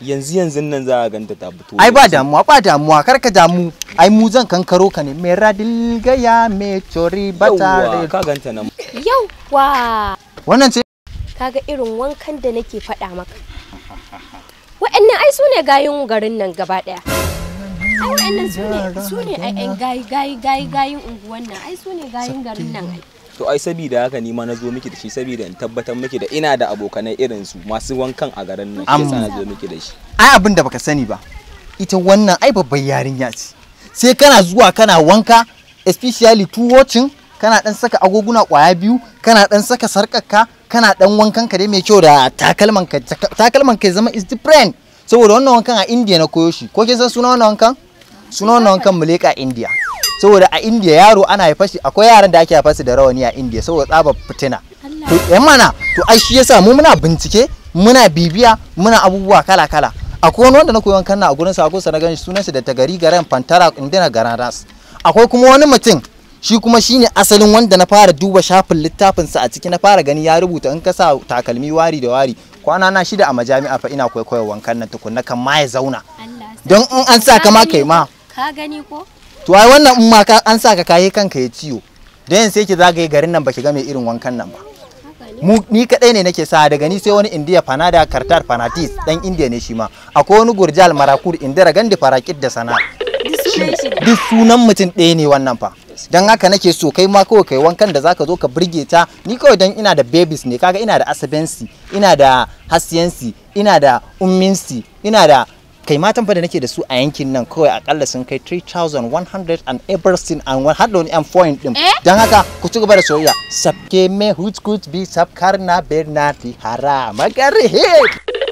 yanzu yanzu nan za a ganta ta fito ai ba damuwa ba damuwa kar ka damu ai mu zan kankaro ka ne me radil gaya me chori Yawwa, bata ka ganta nan Yawwa! wannan ce Kaga irin wankan da nake faɗa maka. Wa'annan ai su ne gayun garin nan gaba ɗaya. Ai wa'annan su ne su ne ai ai gayi gayi gayi gayin unguwan nan ai su ne gayin garin nan ai. to ai sabida haka ni ma na zo miki da shi sabida in tabbatar miki da ina da abokanai irin su masu wankan a garin nan shi yasa na zo miki da shi ai abin da baka sani ba ita wannan ai babbar yarinya ce sai kana zuwa kana wanka especially tuwocin kana dan saka agoguna kwaya biyu kana dan saka sarkarka kana dan wankan ka dai mai kyau da takalman ka takalman ka ya zama is different saboda wannan wankan a India na koyo shi ko kin san sunan wannan wankan sunan wannan wankan muleka India saboda a India yaro ana haifar shi akwai yaran da ake haifar su da rawani a India saboda tsabar fitina to yan mana to ai shi yasa mu muna bincike muna bibiya muna abubuwa kala kala akwai wani wanda na koyi wankan na a gurin sa ko sa na gani sunan shi da tagari garan pantara indina garan ras akwai kuma wani mutum shi kuma shine asalin wanda na fara duba shafin littafin sa a ciki na fara gani ya rubuta in ka sa takalmi wari da wari kwana na shida a majami'a fa ina kwaikwayo wankan nan tukunna kan ma ya zauna Allah don in an sa ka ma kai ma Ka gani ko? to ai wannan in ma ka an sa ka kayi kanka ya ciwo da yan sai ki zagaye garin nan baki ga mai irin wankan nan ba Haka ne. mu ni kadai ne nake sa daga ni sai wani indiya fanada kartar fanatis dan indiya ne shi ma akwai wani gurjal marakur indira gandi farakit da sana Duk sunan shi ne. duk sunan mutum ɗaya ne wannan fa dan haka nake so kai ma kawai kai wankan da zaka zo ka burge ta ni kawai dan ina da babies ne kaga ina da asabensi ina da hasiyansi ina da umminsi ina da kai matan fa da nake da su a yankin nan kawai akalla sun kai 3100 and everything and one hard on m point din Eh? dan haka ku ci gaba da soyayya sabke me huts kuts bi sabkar na bernati hara magari hit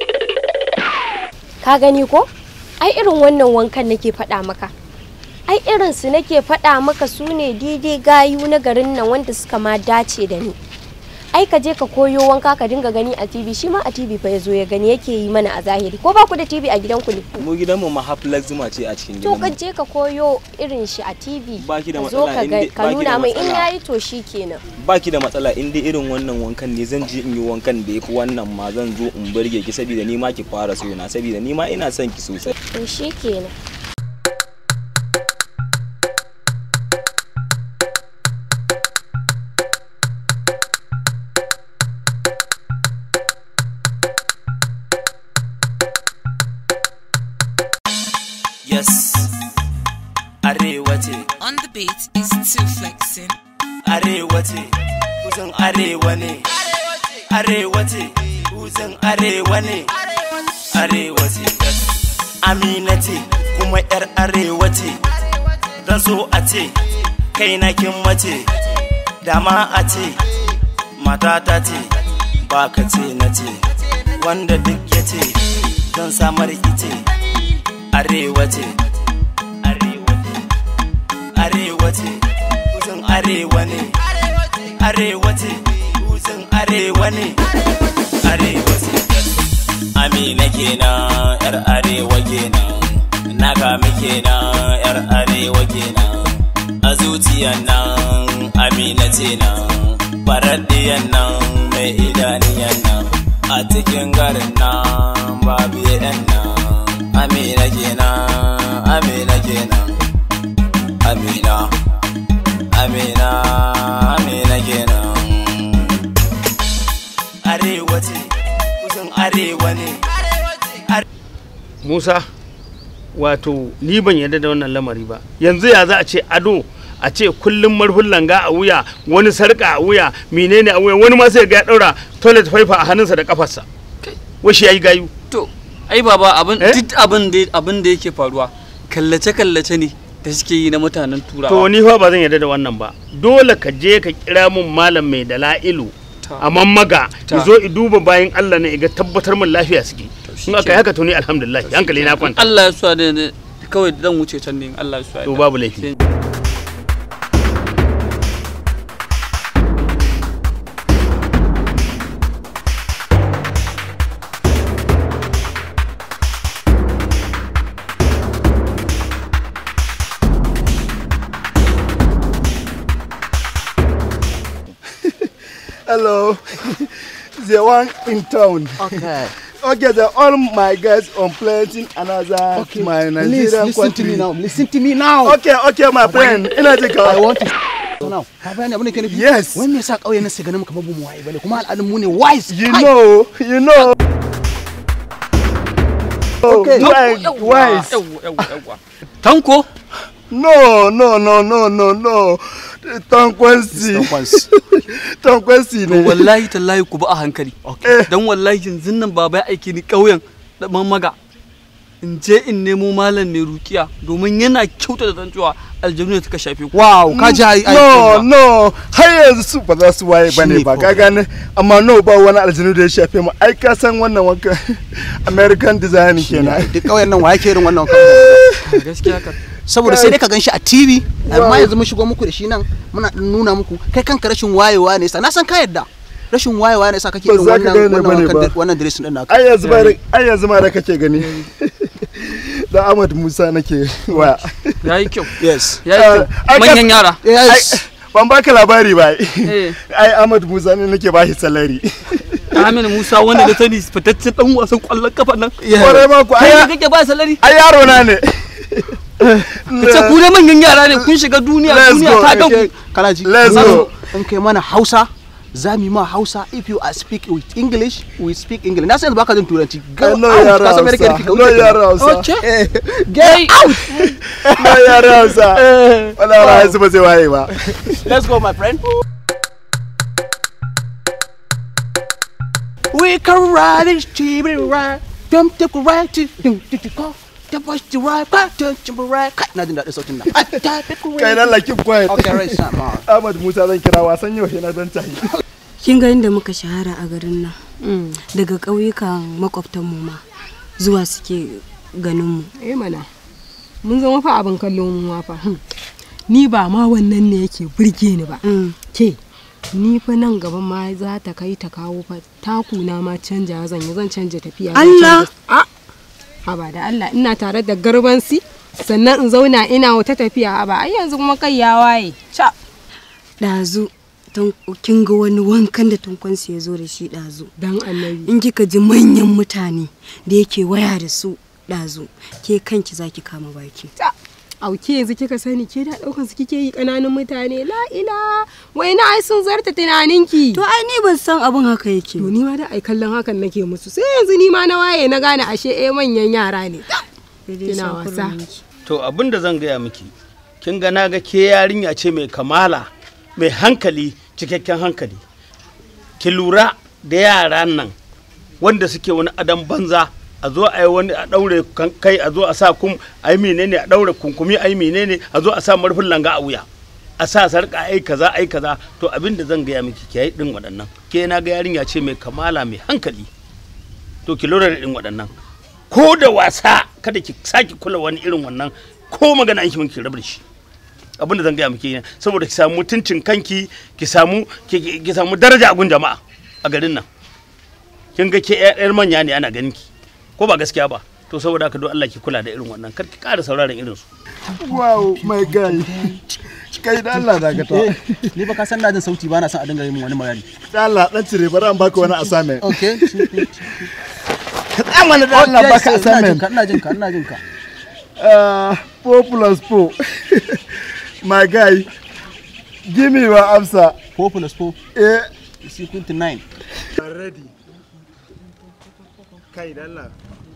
Ka gani ko? Ai irin wannan wankan nake faɗa maka. Ai irin su nake faɗa maka su ne daidai gayu na garin nan wanda suka ma dace da ni. Ai ka je ka koyo wanka ka dinga gani a TV shi ma a TV fa ya zo ya gani yake yi mana a zahiri ko ba ku da TV a gidanku ne. mu gidanmu ma haflag zuma ce a cikin To ka gidanmu je ka koyo irin shi a TV. Ba ki da ka zo matsala ka in ga- dai- ka ba ki da nuna mai in matsala. yayi to shi kenan. baki da matsala in dai irin wannan wankan ne zan je in yi wankan da yafi wannan ma zan zo in burge ki saboda ni ma ki fara sona saboda ni ma ina son ki sosai To shi kenan. Yes, arewa ce, On the beat is two flexing. arewa ce, kusan arewa ne. Arewa ce, kusan arewa ne. Arewa ce, yes. Amina ce, kuma yar arewa ce. Don so a ce, kai na kin mace. Dama a ce, matata ce, baka ce na ce. Wanda duk ya ce, don samar ice. Arewa ce, arewa ce. arewa ce kusan arewa ne arewa ce kusan arewa ne arewa ce amina kenan yar arewa kenan naga muke nan yar arewa kenan a zuciyan nan amina ce nan faraddiyan nan mai idaniyan nan a cikin garin nan babu yan nan amina kenan amina kenan Amina, Amina, Amina kenan. Arewa ce, kusan arewa ne. Musa wato ni ban yarda da wannan lamari ba yanzu ya za a ce ado a ce kullum marfin langa a wuya wani sarka a wuya menene a wuya wani ma sai ga ya daura toilet paper a hannunsa da kafarsa washi yayi gayu To, ai baba abin Eh? duk abin da abin da yake faruwa kallace kallace ne da suke yi na mutanen to turawa. ni fa ba zan yarda da wannan ba dole ka je ka kira mun malam mai dala'ilu Ta. a mammaga Ta. ya zo i duba bayan Allah ne ga tabbatar min lafiya suke in aka yi haka to ni alhamdulillah hankali na kwanta Allah ya suwa da da- kawai zan wuce can ne in Allah ya suwa. To babu laifi. Hello. the one in town. okay Okay, then all my guys on planting another my Nigerian listen to country. me now listen to me now Okay, okay, my friend. Ina jin I ka. want to now ka bayani abin da ke nufi Yes. wani me yasa kauye na sai ganin mu kamar bu mu waye bane kuma al'adun mu ne wise You Kai. know, you know. Okay. Wise, wise. Yawwa, yawwa, yawwa. Tanko, No, no, no, no, no, no. Tankwansi. Tankwansi. Tankwansi to ne. wallahi tallahi ku bi a hankali. Dan wallahi yanzu nan baba ya aike ni ƙauyen da mamaga. In je in nemo malam mai rukiya domin yana kyauta da cewa aljanu ne suka shafe ku. wow ka ji ai ai No, no. Har yanzu su ba za su waye bane Shine ba. ko. Ka gane? Amma no ba wani aljanu da ya shafe mu. Ai ka san wannan wanka American design kenan. duk kauyen nan waye ke irin wannan kamar Gaskiya ka. saboda sai dai ka ganshi a TV amma yanzu mun shigo muku da shi nan muna ɗan nuna muku kai kanka rashin wayewa ne sa na san ka yadda rashin wayewa ne sa kake Ba irin za ka wannan gane wannan bane wankan ba. da- wannan dressing din naka Ai yanzu ma da- ai yanzu ma da kake gani. Da Ahmad Musa nake waya. Yayi kyau. yes Yayi kyau. ai, Manyan kas- yara. yes Ai, ban baka labari ba. Eh. Ai Ahmad Musa ne nake bashi salari. Aminu Musa wanda da sani fitaccen dan wasan kwallon kafa nan. Kwarai ma ku Kai ai ne kake ba salari? ai yaro na ne. Ka ce ku dai manyan yara ne kun shiga duniya Let's duniya go, ta ga Okay, ku. kana ji Let's go. in kai mana hausa za mu yi ma hausa if you are speak with english we speak english na san baka jin turanci I know yara ka san me nake Hausa. nufi, ka No wuce yara kenan. Hausa. Okay. get out Na yara Hausa. Wala wala yanzu ba zai waye ba. let's go my friend we can ride this cheap ride jump take a ride to do do do go the boys to ride back to jump ride kai na jin daɗin sautin nan Kai na like quiet. okay right son ma Ahmad Musa zan kira wasan yau na dan tahi. kin ga inda muka shahara a garin nan daga ƙauyukan makwabtanmu ma zuwa suke ganin mu eh mana mun zama fa abin kallo mu ma fa Hmm. ni ba ma wannan ne yake burge ni ba ke ni fa nan gaba ma za ta kai ta kawo fa takuna ma canja zan yi zan canja tafiya zan Allah! canja- a haba da Allah ina tare da garbansi sannan in zauna ina wata tafiya haba ai yanzu kuma kai ya waye ca ɗazu tun- kin ga wani wankan da tunkwansu ya zo da shi ɗazu dan annabi in kika ji manyan mutane da yake waya da su ɗazu ke kanki zaki kama baki ta auke yanzu kika sani ke da daukan su kike yi kananun mutane la ila wai na ai sun zarta tunaninki to ai ni ban san abin haka yake to ni ma da ai kallon hakan nake musu sai yanzu ni ma na waye na gane ashe eh manyan yara ne kina wasa to abin da zan gaya miki kin ga na ga ke yarinya ce mai kamala mai hankali cikakken hankali ki lura da yaran nan wanda suke wani adam banza a zo a yi wani a daure kan- kai a zo a sa kum a yi menene a daure kunkumi a yi menene a zo a sa marfin langa a wuya a sa sarka ai kaza ai kaza to abin da zan gaya miki ki yi din waɗannan ke na ga yarinya ce mai kamala mai hankali to ki lura da din waɗannan ko da wasa kada ki sake kula wani irin wannan ko magana an ki miki rabar shi abin da zan gaya miki ne saboda ki samu mutuncin kanki ki samu ki- ki ki samu daraja a gun jama'a a garin nan kin ga ke yar manya ne ana ganin ki ko ba gaskiya ba to saboda haka don Allah ki kula da irin wannan kar ki ƙara sauraron irin su Wow, my guy. Kai da Allah da ka ta. ni ba ka san na jin sauti ba na son a dinga yin wani magana Da Allah dan cire bari an baka wani assignment. okay Ka tsaya mana da Allah baka ina jin assignment. ka ina jin ka ina jin ka Uh, 4 plus 4. My guy. Give me your answer. 4 plus 4 Eh, is equal to 9 ready. Kai da Allah.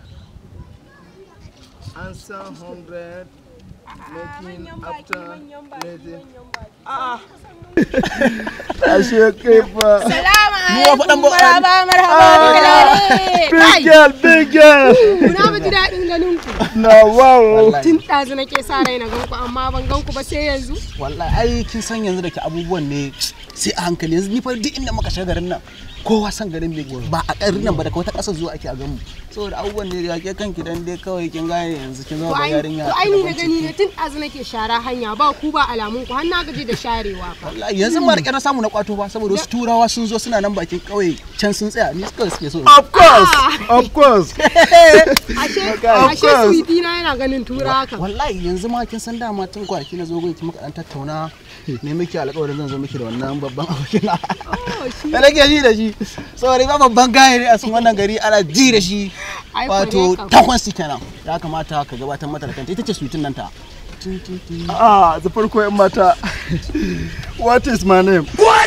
Answer 100 making after making. Ah. Ashe kai fa. salamu Ni wa faɗan ba- marhaba marhaba Big kai girl, big girl. kuna ba ji daɗin ganin ku Na wow. tun ɗazu nake sa rai na ganku amma ban ganku ba sai yanzu wallahi ai kin san yanzu da ke abubuwan ne sai a hankali yanzu ni fa duk inda muka shiga garin nan kowa san garin ne ba a garin nan ba daga wata ƙasar zuwa ake a gamu saboda abubuwan da ya ke kanki dan dai kawai kin gane yanzu kin To zama ai yarinya to ai ni na gani ne tun ɗazu nake shara hanya ba ku ba alamun ku har na gaji da sharewa fa. wallahi yanzu ma rike na samu na kwato ba saboda wasu turawa sun zo suna nan bakin kauye can sun tsaya ni suka suke so of course of course Ashe Of ashe course. sweetie na yana ganin tura haka. wallahi yanzu ma kin san dama tun kwanaki na zo gun ki muka dan tattauna ne miki alƙawarin zan zo miki da wannan babban abokin da nake ji da shi saboda ba babban gaya ne a cikin wannan gari ana ji da shi Ai, wato kore ka. takwan su kenan ya kamata ka gabatar mata da kanta ita ce suitin nan ta ah da farko yan mata what is my name